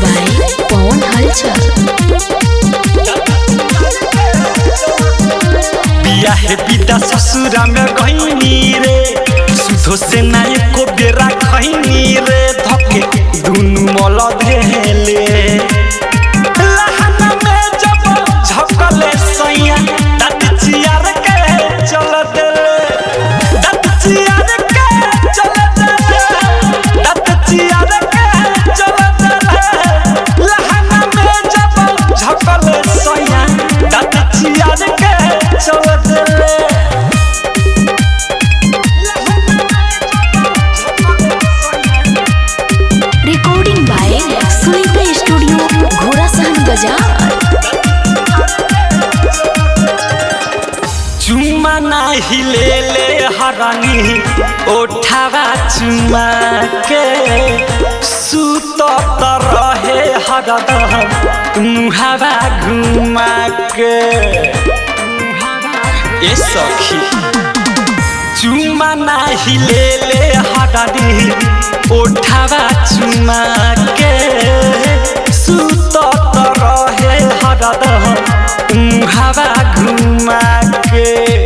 by Pawan Halchal. बिया हे पिता ससुरा में गईनी रे सुधो से ना एको बेरा खैनी रे धके दुनु मल धेले लहना में जब झपकले सैया दत चियार के चल देले दत चियार के चल देले दत चियार के चल देले लहना में जब झपकले सैया दत चियार के चल देले Recording by Sunita Studio, Ghora Sahan Bazaar. चुमा नाही ले ले हरानी ओठावा चुमा के सुत त रहे हरदम मुहावा घुमा के ए सखी चुमा नाही ले ले हरानी ओठावा चुमा के सुत त रहे हरदम मुहावा घुमा के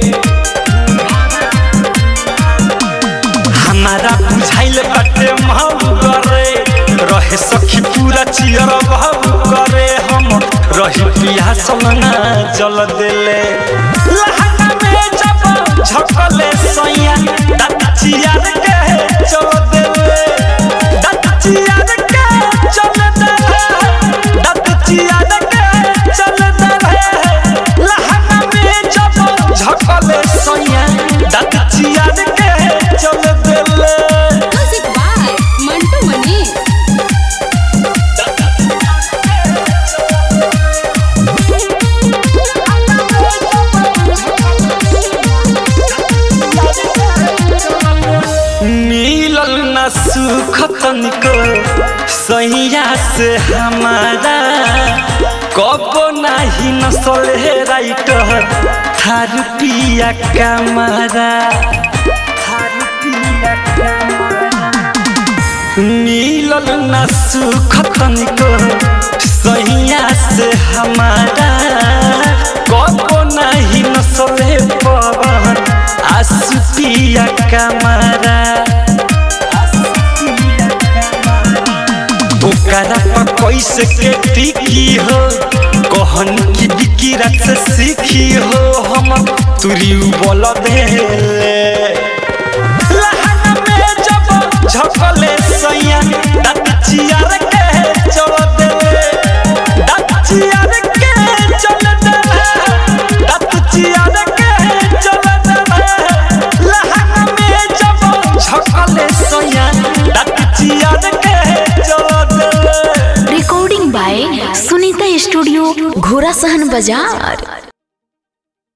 हमारा बुझाइल बाटे महू करे रहे सखी पूरा चियर बहू करे हम रही पिया सलना जल देले लहंगा में जब झकले सैया दात चियर के चल देले दात चियर के चल देले दात चियर के चल देले लहंगा में जब झकले सैया दात चियर के चल देले Music by Mantu Mani. मिलल न सुख तनिको सैया से हमारा कब नाही नसल हे राइटर थार पिया कमारा थार पिया कमारा मिलल न सुख तनिको सैया से हमारा कब नाही नसले पवन आसुतिया कमारा ओकरा पर कैसे के टिकी हो कहन की बिकी रात से सीखी हो हम तुरी बोल देले लहंगा में जब झपले सैया दात चियार के चल देले दात चियार के चल देले दात चियार के चल देले लहंगा में जब झपले सैया दात चियार के चल देले Recording by Sunita Studio, Ghora Sahan Bazaar.